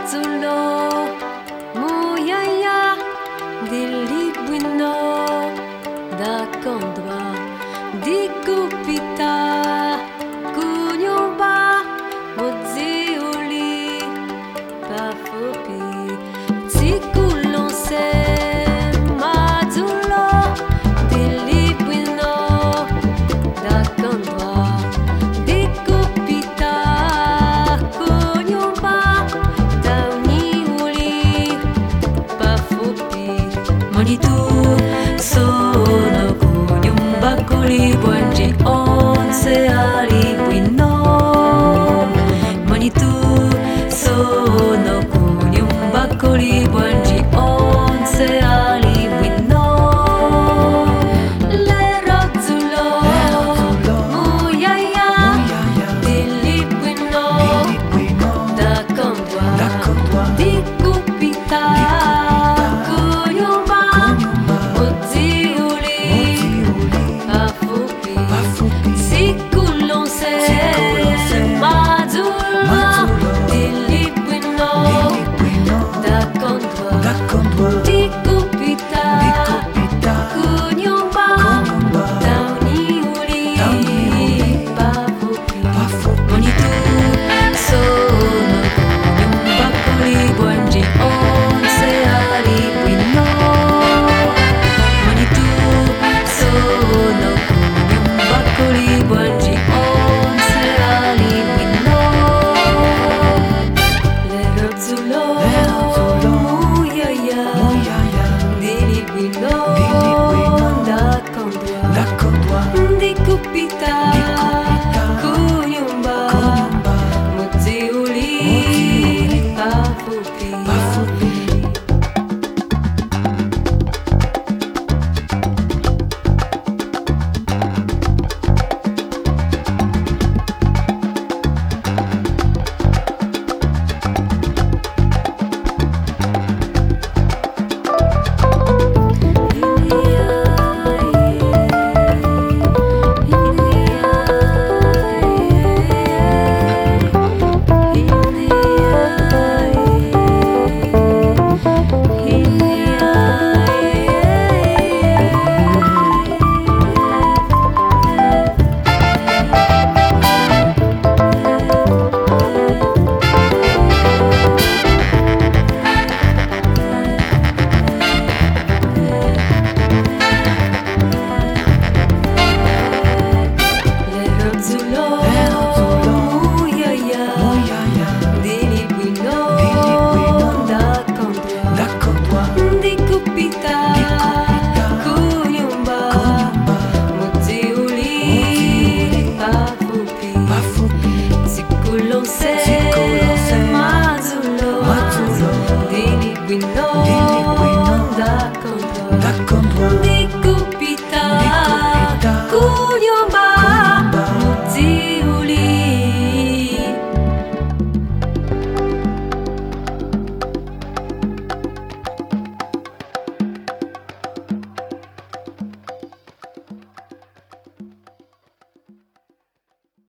razzulo muiaia di buino da condua di cupita cunyumba moziuli pafopi ziculonse mazzulo di buino da condua di cupita cunyumba tauniuli pafupi Manitu sono kunyumba kuli bwanji onse ali bwino Manitu sono kunyumba kuli bwanji onse ali bwino Lero zulo muyaya dili bwino da kondwa di kupita kunyumba moziuli pafupi sikulonse mazula dili bwino da kondwa di kupita kunyumba tauniuli pafupi Monitu sono kunyumba kuli bwanji onse ali bwino Monitu sono kunyumba kuli bwanji onse ali bwino Lero zulo muyaya Dili bwino da kondwa Di kupita